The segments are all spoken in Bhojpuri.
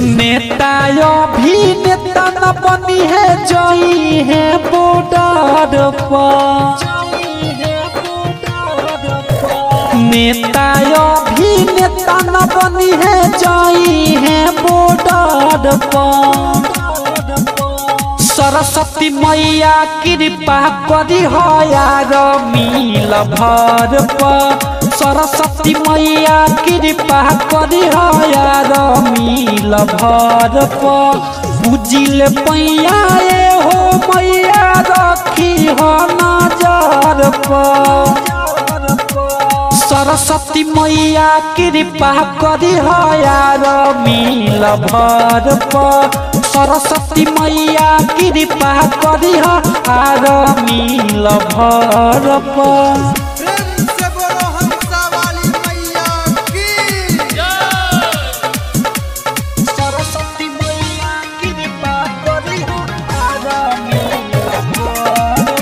नेता अभिनेता न बनी है जई है बॉर्डर पर नेता अभिनेता न बनी है जई है बॉर्डर पर सरस्वती मैया कृपा करी हो यार मिल भर पर सरस्वती मैया कृपा करी हो यार मिल भर पर बुझिल पैया ए हो मैया रखी हो नजर पर सरस्वती मैया कृपा करी हो यार मिल भर पर सरस्वती मैया कृपा करी हो यार मिल भर पर प्रेम से बोलो हंसा वाली मैया की सरस्वती मैया कृपा करी हो यार मिल भर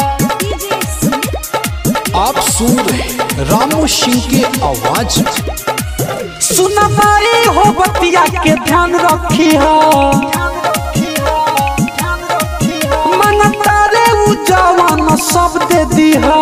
पर आप सुन रहे हैं रामू सिंह के आवाज में सुन माई हो बतिया के ध्यान रखी हो मन तारे उ जवान सब दे दी हो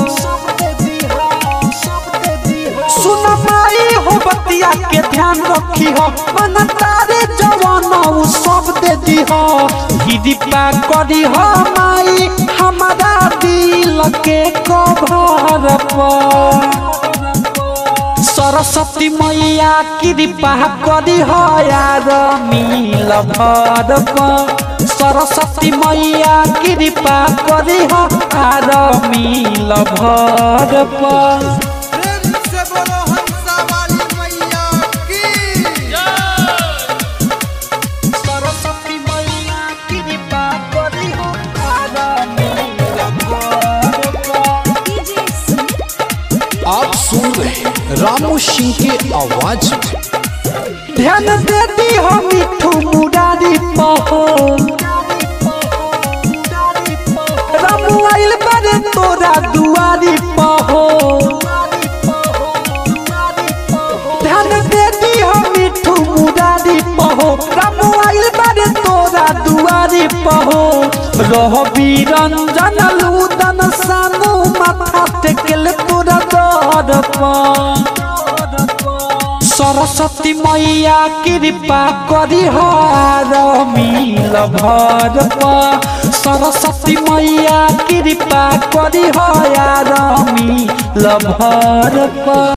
सुन माई हो बतिया के ध्यान रखी हो मन तारे जवान उ सब दे दी हो कृपा करी हो माई हमारा दिल के कभर पर सरस्वती मैया कृपा करी हो यार मिल भर पर सरस्वती मैया कृपा करी हो यार मिल भर पर प्रेम से बोलो हंसा वाली मैया की सरस्वती मैया कृपा करी हो यार मिल भर पर आप सुन रहे हैं रामू सिंह के आवाज में ध्यान देती हो मिठू मुरारी पहो रामू आइल बारे तोरा दुआरी पहो ध्यान देती हो मिठू मुरारी पहो रामू आइल बारे तोरा दुआरी पहो रह रंजन लूदन सानू माथा टेकल तोरा दर पर सरस्वती मैया कृपा करी हो मिल भर पर सरस्वती मैया कृपा करी हो मिल भर पर